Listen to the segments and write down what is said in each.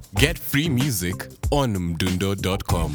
Get free music on mdundo.com.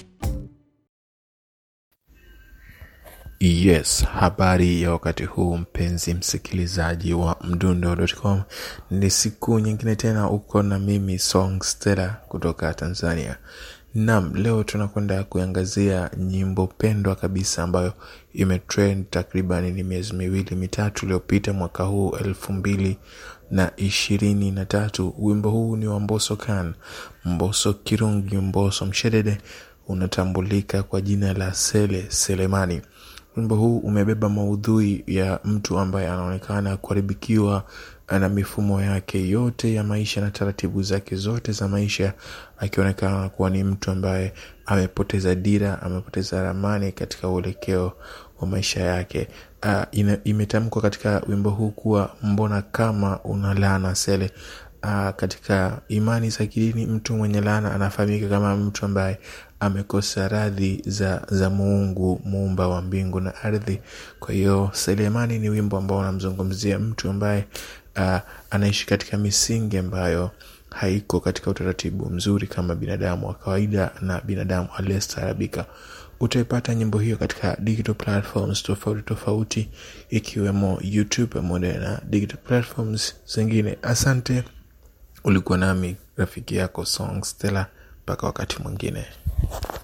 Yes, habari ya wakati huu mpenzi msikilizaji wa mdundo.com. Ni siku nyingine tena uko na mimi Song Stella kutoka Tanzania. Naam, leo tunakwenda kuangazia nyimbo pendwa kabisa ambayo imetrend takriban ni miezi miwili mitatu iliyopita mwaka huu elfu mbili na ishirini na tatu. Wimbo huu ni wa Mbosso Khan, Mbosso Kirungi, Mbosso Mshedede, unatambulika kwa jina la Sele Selemani. Wimbo huu umebeba maudhui ya mtu ambaye anaonekana kuharibikiwa na mifumo yake yote ya maisha na taratibu zake zote za maisha, akionekana kuwa ni mtu ambaye amepoteza dira, amepoteza ramani katika uelekeo wa maisha yake. Uh, ina, imetamkwa katika wimbo huu kuwa mbona kama una laana Sele. Uh, katika imani za kidini mtu mwenye laana anafahamika kama mtu ambaye amekosa radhi za, za muungu muumba wa mbingu na ardhi kwa hiyo selemani ni wimbo ambao unamzungumzia mtu ambaye uh, anaishi katika misingi ambayo haiko katika utaratibu mzuri kama binadamu wa kawaida na binadamu aliyestaarabika utaipata nyimbo hiyo katika digital platforms tofauti tofauti ikiwemo youtube pamoja na digital platforms zingine asante ulikuwa nami rafiki yako song stella mpaka wakati mwingine